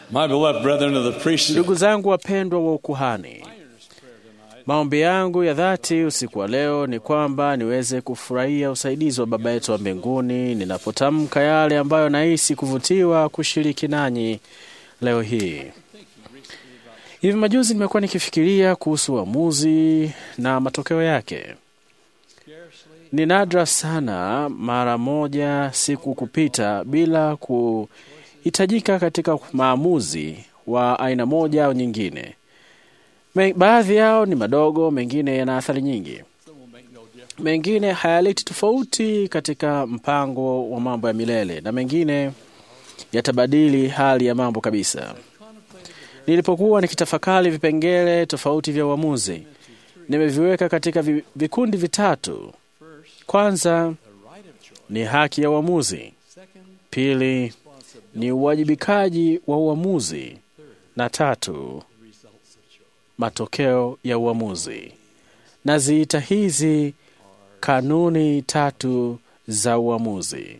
My beloved brethren of the priesthood, Ndugu zangu wapendwa wa ukuhani, maombi yangu ya dhati usiku wa leo ni kwamba niweze kufurahia usaidizi wa Baba yetu wa mbinguni ninapotamka yale ambayo nahisi kuvutiwa kushiriki nanyi leo hii. Hivi majuzi nimekuwa nikifikiria kuhusu uamuzi na matokeo yake. Ni nadra sana mara moja siku kupita bila kuhitajika katika maamuzi wa aina moja au nyingine. Me- Baadhi yao ni madogo, mengine yana athari nyingi, mengine hayaleti tofauti katika mpango wa mambo ya milele, na mengine yatabadili hali ya mambo kabisa. Nilipokuwa nikitafakari vipengele tofauti vya uamuzi, nimeviweka katika vi- vikundi vitatu. Kwanza ni haki ya uamuzi, pili ni uwajibikaji wa uamuzi, na tatu matokeo ya uamuzi. Naziita hizi kanuni tatu za uamuzi.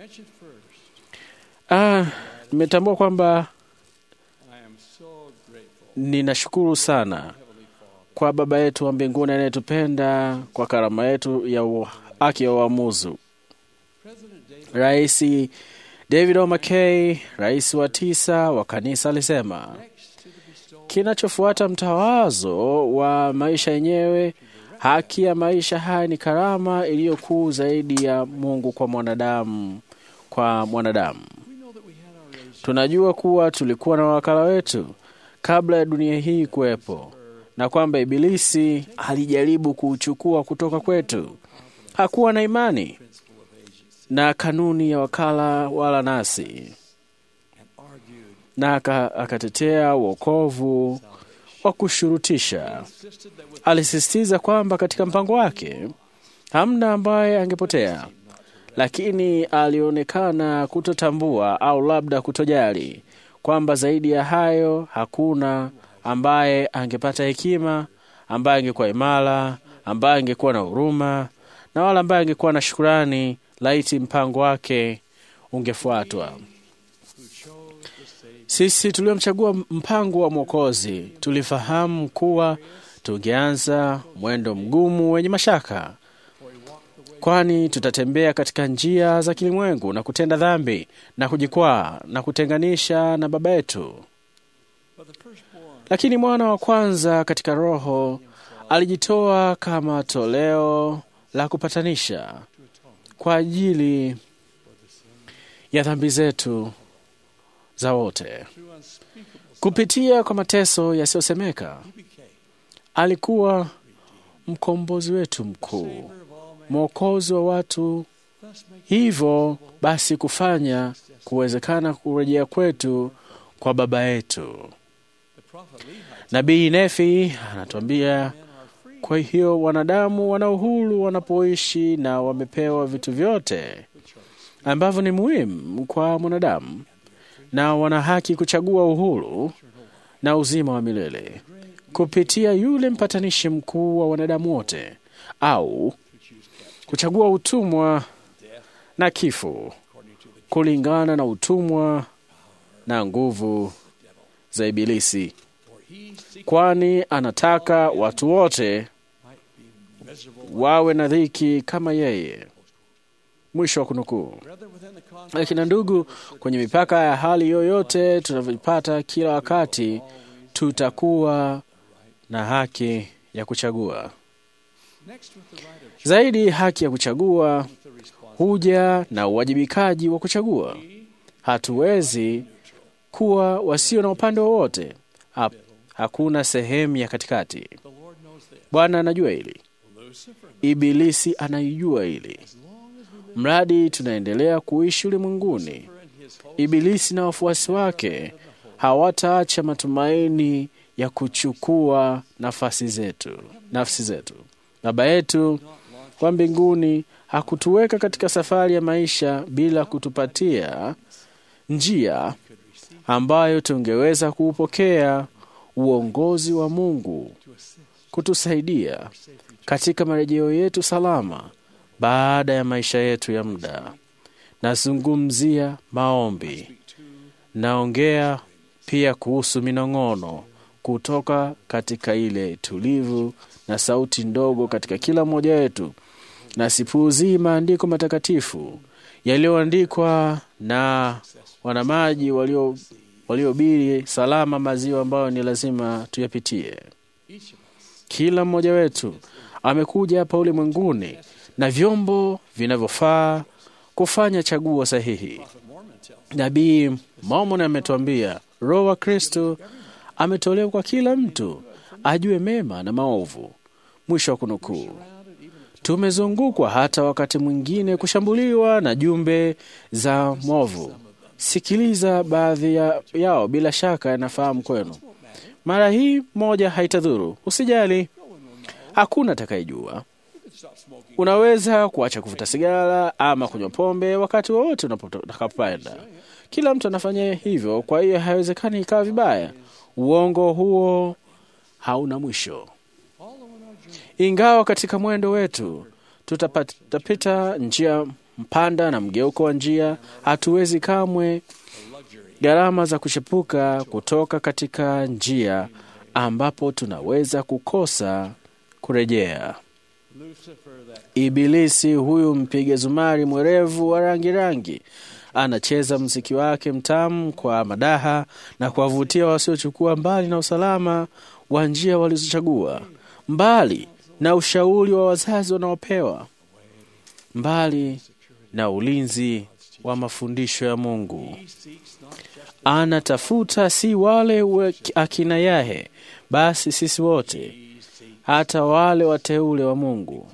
Ah, nimetambua kwamba ninashukuru sana kwa Baba yetu wa mbinguni anayetupenda kwa karama yetu ya u- haki ya uamuzi. Rais David O. McKay, rais wa tisa wa kanisa, alisema kinachofuata mtawazo wa maisha yenyewe, haki ya maisha haya ni karama iliyokuu zaidi ya Mungu kwa mwanadamu kwa mwanadamu. Tunajua kuwa tulikuwa na wakala wetu kabla ya dunia hii kuwepo, na kwamba Ibilisi alijaribu kuuchukua kutoka kwetu. Hakuwa na imani na kanuni ya wakala wala nasi, na aka- akatetea wokovu wa kushurutisha. Alisisitiza kwamba katika mpango wake hamna ambaye angepotea, lakini alionekana kutotambua au labda kutojali kwamba zaidi ya hayo hakuna ambaye angepata hekima, ambaye angekuwa imara, ambaye angekuwa na huruma na wala ambaye angekuwa na shukurani laiti mpango wake ungefuatwa. Sisi tuliomchagua mpango wa Mwokozi tulifahamu kuwa tungeanza mwendo mgumu wenye mashaka, kwani tutatembea katika njia za kilimwengu na kutenda dhambi na kujikwaa na kutenganisha na Baba yetu. Lakini mwana wa kwanza katika Roho alijitoa kama toleo la kupatanisha kwa ajili ya dhambi zetu za wote. Kupitia kwa mateso yasiyosemeka, alikuwa mkombozi wetu mkuu, mwokozi wa watu, hivyo basi kufanya kuwezekana kurejea kwetu kwa Baba yetu. Nabii Nefi anatuambia, kwa hiyo wanadamu wana uhuru wanapoishi na wamepewa vitu vyote ambavyo ni muhimu kwa mwanadamu, na wana haki kuchagua uhuru na uzima wa milele kupitia yule mpatanishi mkuu wa wanadamu wote, au kuchagua utumwa na kifo kulingana na utumwa na nguvu za Ibilisi, kwani anataka watu wote wawe na dhiki kama yeye. Mwisho wa kunukuu. Lakini ndugu, kwenye mipaka ya hali yoyote tunavyopata kila wakati, tutakuwa na haki ya kuchagua. Zaidi, haki ya kuchagua huja na uwajibikaji wa kuchagua. Hatuwezi kuwa wasio na upande wowote. Ha, hakuna sehemu ya katikati. Bwana anajua hili, Ibilisi anaijua hili. Mradi tunaendelea kuishi ulimwenguni, Ibilisi na wafuasi wake hawataacha matumaini ya kuchukua nafasi zetu, nafsi zetu. Baba yetu wa mbinguni hakutuweka katika safari ya maisha bila kutupatia njia ambayo tungeweza kuupokea uongozi wa Mungu kutusaidia katika marejeo yetu salama baada ya maisha yetu ya muda. Nazungumzia maombi, naongea pia kuhusu minong'ono kutoka katika ile tulivu na sauti ndogo katika kila mmoja wetu, na sipuuzii maandiko matakatifu yaliyoandikwa na wanamaji walio waliobiri salama maziwa ambayo ni lazima tuyapitie. Kila mmoja wetu amekuja hapa ulimwenguni na vyombo vinavyofaa kufanya chaguo sahihi. Nabii Mormon ametuambia Roho wa Kristo ametolewa kwa kila mtu ajue mema na maovu. Mwisho wa kunukuu. Tumezungukwa hata wakati mwingine kushambuliwa na jumbe za mwovu. Sikiliza baadhi ya, yao, bila shaka yanafahamu kwenu. Mara hii moja haitadhuru, usijali, hakuna atakayejua. Unaweza kuacha kuvuta sigara ama kunywa pombe wakati wowote unapopenda. Kila mtu anafanya hivyo, kwa hiyo haiwezekani ikawa vibaya. Uongo huo hauna mwisho. Ingawa katika mwendo wetu tutapita njia mpanda na mgeuko wa njia, hatuwezi kamwe gharama za kuchepuka kutoka katika njia ambapo tunaweza kukosa kurejea. Ibilisi huyu mpiga zumari mwerevu wa rangi rangi anacheza mziki wake mtamu kwa madaha na kuwavutia wasiochukua mbali na usalama wa njia walizochagua, mbali na ushauri wa wazazi wanaopewa, mbali na ulinzi wa mafundisho ya Mungu. Anatafuta si wale akina Yahe, basi sisi wote, hata wale wateule wa Mungu,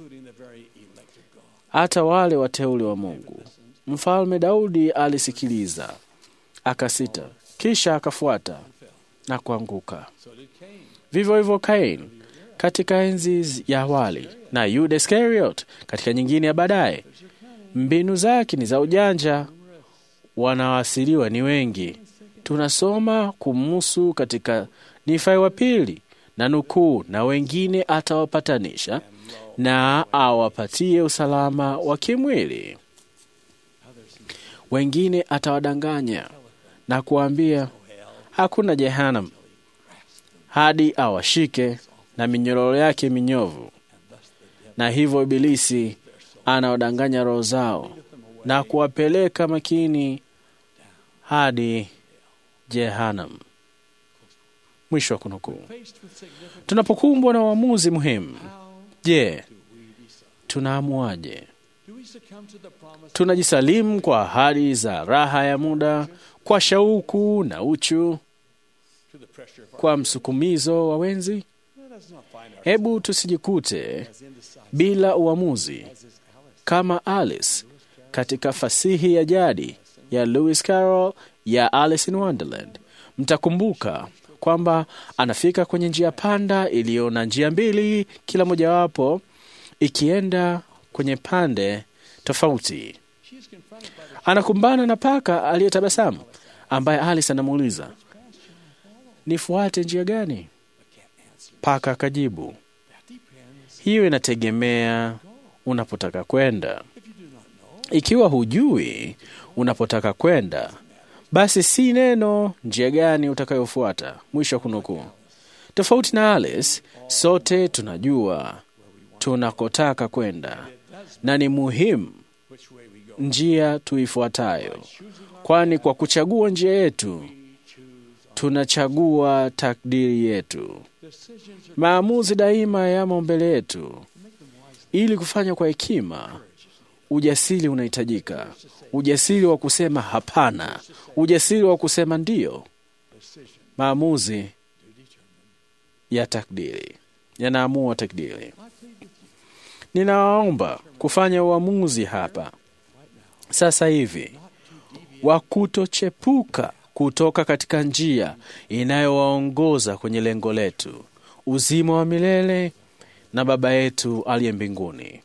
hata wale wateule wa Mungu. Mfalme Daudi alisikiliza, akasita, kisha akafuata na kuanguka. Vivyo hivyo Kain katika enzi ya awali na Yuda Iskariot katika nyingine ya baadaye. Mbinu zake ni za ujanja, wanaoasiliwa ni wengi. Tunasoma kumhusu katika Nifai wa pili na nukuu, na wengine atawapatanisha na awapatie usalama wa kimwili, wengine atawadanganya na kuambia hakuna Jehanam, hadi awashike na minyororo yake minyovu. Na hivyo Ibilisi anawadanganya roho zao na kuwapeleka makini hadi Jehanam. Mwisho wa kunukuu. Tunapokumbwa na uamuzi muhimu, je, tunaamuaje? Tunajisalimu kwa ahadi za raha ya muda, kwa shauku na uchu, kwa msukumizo wa wenzi? Hebu tusijikute bila uamuzi kama Alice katika fasihi ya jadi ya Lewis Carroll ya Alice in Wonderland. Mtakumbuka kwamba anafika kwenye njia panda iliyo na njia mbili, kila mojawapo ikienda kwenye pande tofauti. Anakumbana na paka aliyetabasamu, ambaye Alice anamuuliza nifuate njia gani? Paka akajibu, hiyo inategemea unapotaka kwenda. Ikiwa hujui unapotaka kwenda, basi si neno njia gani utakayofuata. Mwisho wa kunukuu. Tofauti na Alice, sote tunajua tunakotaka kwenda na ni muhimu njia tuifuatayo, kwani kwa kuchagua njia yetu tunachagua takdiri yetu. Maamuzi daima yamo mbele yetu. Ili kufanya kwa hekima, ujasiri unahitajika, ujasiri wa kusema hapana, ujasiri wa kusema ndiyo. Maamuzi ya takdiri yanaamua takdiri. Ninawaomba kufanya uamuzi hapa sasa hivi wa kutochepuka kutoka katika njia inayowaongoza kwenye lengo letu, uzima wa milele na Baba yetu aliye mbinguni,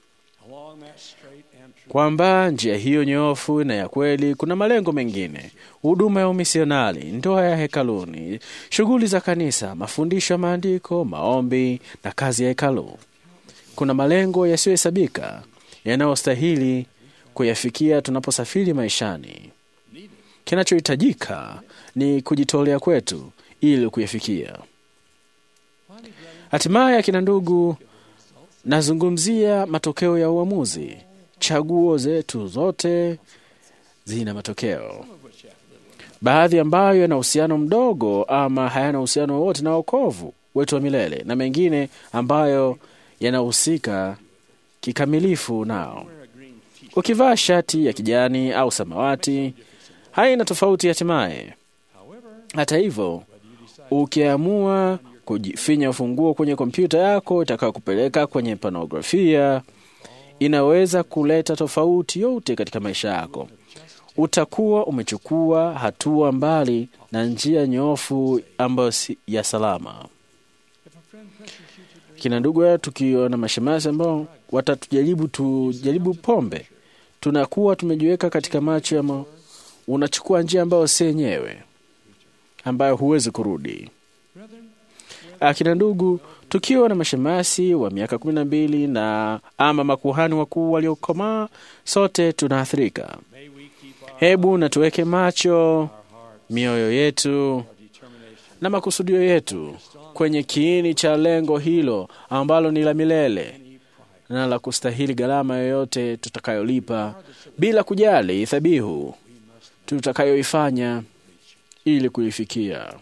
kwamba njia hiyo nyofu na ya kweli kuna malengo mengine: huduma ya umisionari, ndoa ya hekaluni, shughuli za kanisa, mafundisho ya maandiko, maombi na kazi ya hekalu. Kuna malengo yasiyohesabika yanayostahili kuyafikia tunaposafiri maishani. Kinachohitajika ni kujitolea kwetu ili kuyafikia. Hatimaye, akina ndugu, nazungumzia matokeo ya uamuzi. Chaguo zetu zote zina matokeo, baadhi ambayo yana uhusiano mdogo ama hayana uhusiano wowote na wokovu wetu wa milele, na mengine ambayo yanahusika kikamilifu nao. Ukivaa shati ya kijani au samawati, haina tofauti hatimaye. Hata hivyo, ukiamua kujifinya ufunguo kwenye kompyuta yako itakayokupeleka kwenye panografia, inaweza kuleta tofauti yote katika maisha yako. Utakuwa umechukua hatua mbali na njia nyofu ambayo si ya salama. Kina ndugu ya tukiwa na mashemasi ambao watatujaribu tujaribu pombe, tunakuwa tumejiweka katika macho ya ma... unachukua njia ambayo si yenyewe, ambayo huwezi kurudi. Akina ndugu, tukiwa na mashemasi wa miaka kumi na mbili na ama makuhani wakuu waliokomaa, sote tunaathirika. Hebu na tuweke macho mioyo yetu na makusudio yetu kwenye kiini cha lengo hilo ambalo ni la milele na la kustahili gharama yoyote tutakayolipa, bila kujali dhabihu tutakayoifanya ili kuifikia.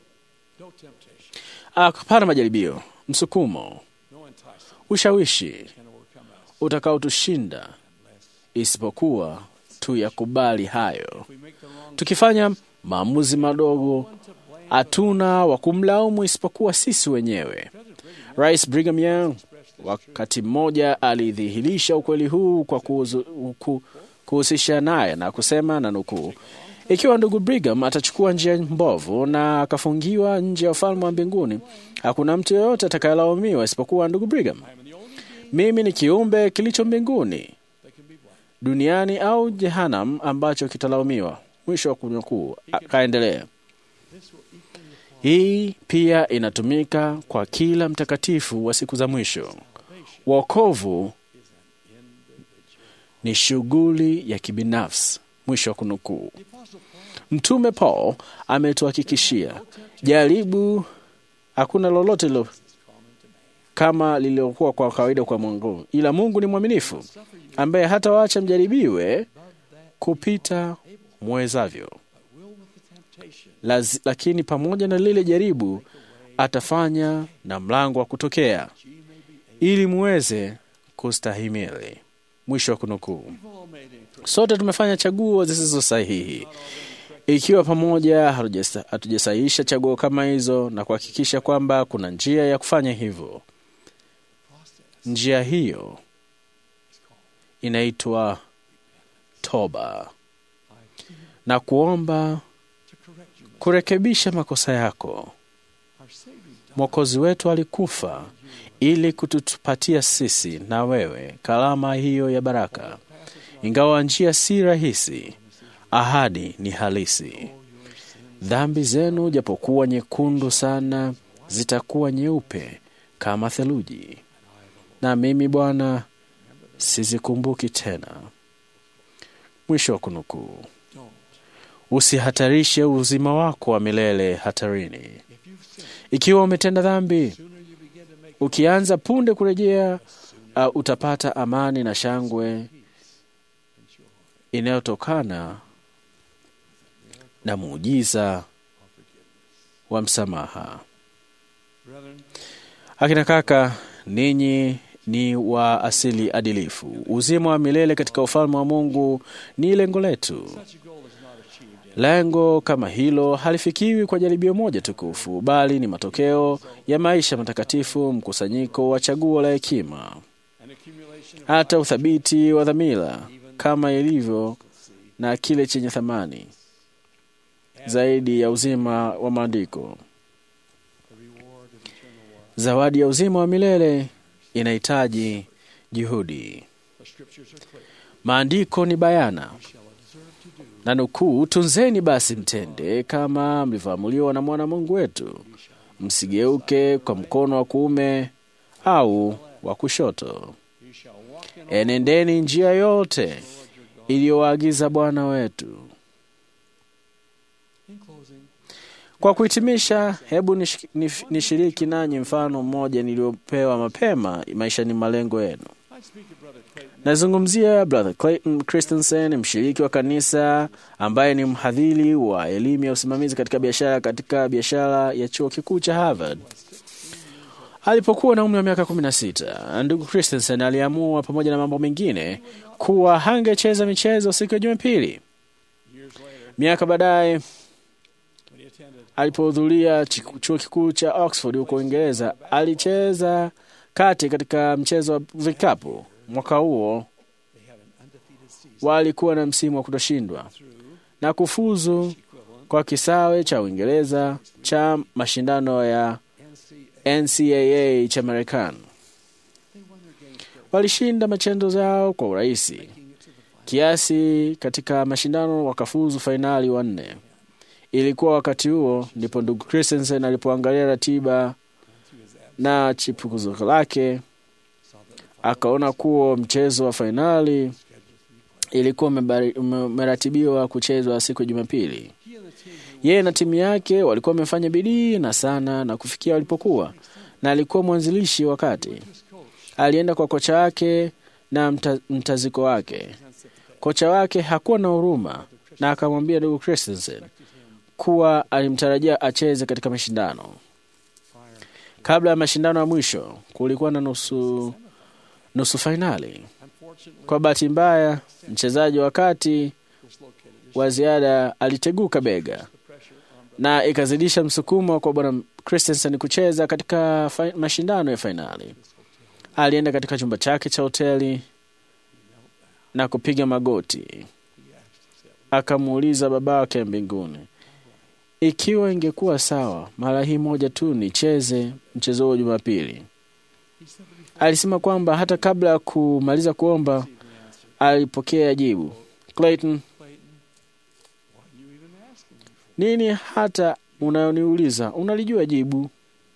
Hapana majaribio, msukumo, ushawishi utakaotushinda isipokuwa tuyakubali hayo. Tukifanya maamuzi madogo, hatuna wa kumlaumu isipokuwa sisi wenyewe. Rais Brigham Young wakati mmoja alidhihirisha ukweli huu kwa kuhusisha naye na kusema, na nukuu, ikiwa ndugu Brigham atachukua njia mbovu na akafungiwa nje ya ufalme wa mbinguni, hakuna mtu yeyote atakayelaumiwa isipokuwa ndugu Brigham. Mimi ni kiumbe kilicho mbinguni, duniani au Jehanam ambacho kitalaumiwa. Mwisho wa kunukuu. Akaendelea, hii pia inatumika kwa kila mtakatifu wa siku za mwisho. Wokovu ni shughuli ya kibinafsi. Mwisho wa kunukuu. Mtume Paul ametuhakikishia jaribu, hakuna lolote lo kama lililokuwa kwa kawaida kwa Mungu, ila Mungu ni mwaminifu, ambaye hata waacha mjaribiwe kupita mwezavyo, Laz, lakini pamoja na lile jaribu atafanya na mlango wa kutokea ili muweze kustahimili. Mwisho wa kunukuu. Sote tumefanya chaguo zisizo sahihi, ikiwa pamoja hatujasahihisha chaguo kama hizo na kuhakikisha kwamba kuna njia ya kufanya hivyo. Njia hiyo inaitwa toba na kuomba kurekebisha makosa yako. Mwokozi wetu alikufa ili kutupatia sisi na wewe kalama hiyo ya baraka. Ingawa njia si rahisi, ahadi ni halisi. Dhambi zenu japokuwa nyekundu sana, zitakuwa nyeupe kama theluji, na mimi Bwana sizikumbuki tena. Mwisho wa kunukuu. Usihatarishe uzima wako wa milele hatarini. Ikiwa umetenda dhambi, ukianza punde kurejea, uh, utapata amani na shangwe inayotokana na muujiza wa msamaha. Akina kaka, ninyi ni wa asili adilifu. Uzima wa milele katika ufalme wa Mungu ni lengo letu. Lengo kama hilo halifikiwi kwa jaribio moja tukufu, bali ni matokeo ya maisha matakatifu, mkusanyiko wa chaguo la hekima, hata uthabiti wa dhamira, kama ilivyo na kile chenye thamani zaidi ya uzima wa maandiko. Zawadi ya uzima wa milele inahitaji juhudi. Maandiko ni bayana na nukuu, tunzeni basi mtende kama mlivyoamuliwa na mwana Mungu wetu, msigeuke kwa mkono wa kuume au wa kushoto. Enendeni njia yote iliyowaagiza Bwana wetu, Kwa kuhitimisha, hebu nish- nif- nishiriki nanyi mfano mmoja niliopewa mapema maishani malengo yenu. Nazungumzia Brother Clayton Christensen, mshiriki wa kanisa ambaye ni mhadhiri wa elimu ya usimamizi katika biashara katika biashara ya chuo kikuu cha Harvard. Alipokuwa na umri wa miaka 16, ndugu Christensen aliamua pamoja na mambo mengine kuwa hangecheza michezo siku ya Jumapili. Miaka baadaye alipohudhuria chiku- chuo kikuu cha Oxford huko Uingereza, alicheza kati katika mchezo wa vikapu. Mwaka huo walikuwa na msimu wa kutoshindwa na kufuzu kwa kisawe cha Uingereza cha mashindano ya NCAA cha Marekani. Walishinda machendo yao kwa urahisi kiasi katika mashindano wakafuzu fainali wanne. Ilikuwa wakati huo ndipo ndugu Christensen alipoangalia ratiba na chipukizo lake, akaona kuwa mchezo wa fainali ilikuwa umebari- ume- umeratibiwa kuchezwa siku ya Jumapili. Yeye na timu yake walikuwa wamefanya bidii na sana na kufikia walipokuwa, na alikuwa mwanzilishi wakati alienda kwa kocha wake na mta, mtaziko wake. Kocha wake hakuwa na huruma na akamwambia ndugu Christensen kuwa alimtarajia acheze katika mashindano. Kabla ya mashindano ya mwisho, kulikuwa na nusu, nusu fainali. Kwa bahati mbaya, mchezaji wa kati wa ziada aliteguka bega na ikazidisha msukumo kwa bwana Christensen kucheza katika fi- mashindano ya fainali. Alienda katika chumba chake cha hoteli na kupiga magoti, akamuuliza baba wake mbinguni ikiwa ingekuwa sawa mara hii moja tu nicheze mchezo huo Jumapili. Alisema kwamba hata kabla ya kumaliza kuomba alipokea jibu, Clayton, nini hata unayoniuliza? Unalijua jibu.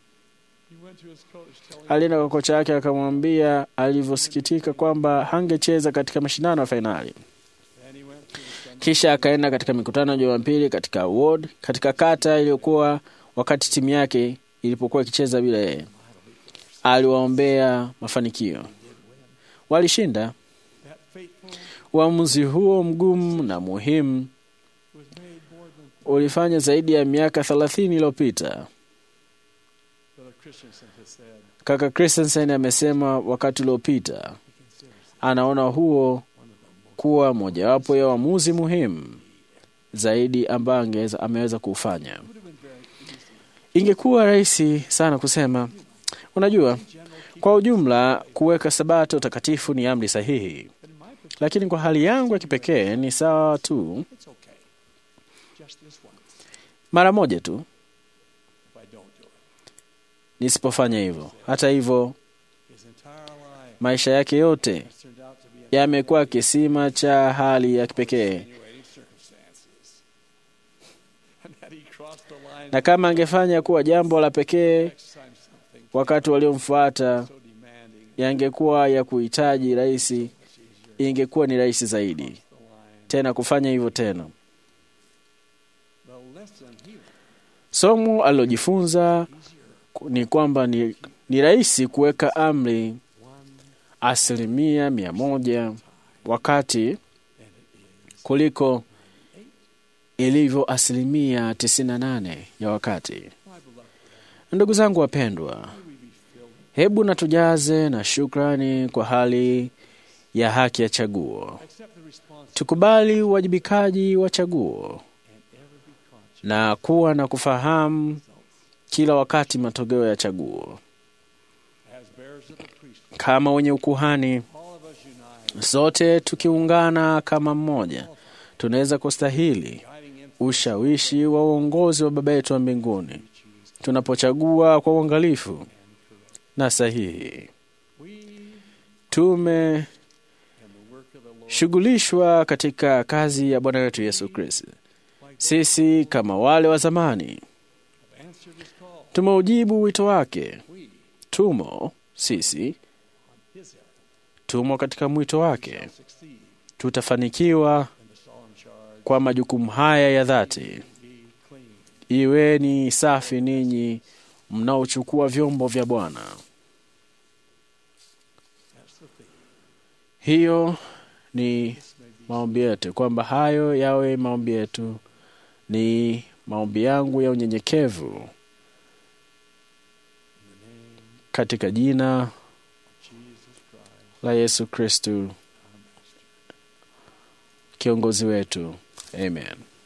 Alienda kwa kocha yake akamwambia alivyosikitika kwamba hangecheza katika mashindano ya fainali. Kisha akaenda katika mikutano ya Jumapili katika ward katika kata iliyokuwa wakati timu yake ilipokuwa ikicheza bila yeye. Aliwaombea mafanikio, walishinda. Uamuzi huo mgumu na muhimu ulifanya zaidi ya miaka thelathini iliyopita. Kaka Christensen amesema wakati uliopita anaona huo kuwa mojawapo ya uamuzi muhimu zaidi ambayo angeweza ameweza kuufanya. Ingekuwa rahisi sana kusema, unajua, kwa ujumla kuweka sabato takatifu ni amri sahihi, lakini kwa hali yangu ya kipekee ni sawa tu mara moja tu nisipofanya hivyo. Hata hivyo, maisha yake yote yamekuwa kisima cha hali ya kipekee, na kama angefanya kuwa jambo la pekee wakati waliomfuata yangekuwa ya kuhitaji rahisi, ingekuwa ni rahisi zaidi tena kufanya hivyo tena. Somo alilojifunza ni kwamba ni, ni rahisi kuweka amri asilimia mia moja wakati kuliko ilivyo asilimia tisini na nane ya wakati. Ndugu zangu wapendwa, hebu na tujaze na shukrani kwa hali ya haki ya chaguo. Tukubali uwajibikaji wa chaguo na kuwa na kufahamu kila wakati matokeo ya chaguo. Kama wenye ukuhani, sote tukiungana kama mmoja, tunaweza kustahili ushawishi wa uongozi wa Baba yetu wa mbinguni tunapochagua kwa uangalifu na sahihi. Tumeshughulishwa katika kazi ya Bwana wetu Yesu Kristo. Sisi kama wale wa zamani tumeujibu wito wake. Tumo sisi, tumo katika mwito wake. Tutafanikiwa kwa majukumu haya ya dhati iweni safi ninyi mnaochukua vyombo vya Bwana. Hiyo ni maombi yetu, kwamba hayo yawe maombi yetu, ni maombi yangu ya unyenyekevu katika jina la Yesu Kristu kiongozi wetu, amen.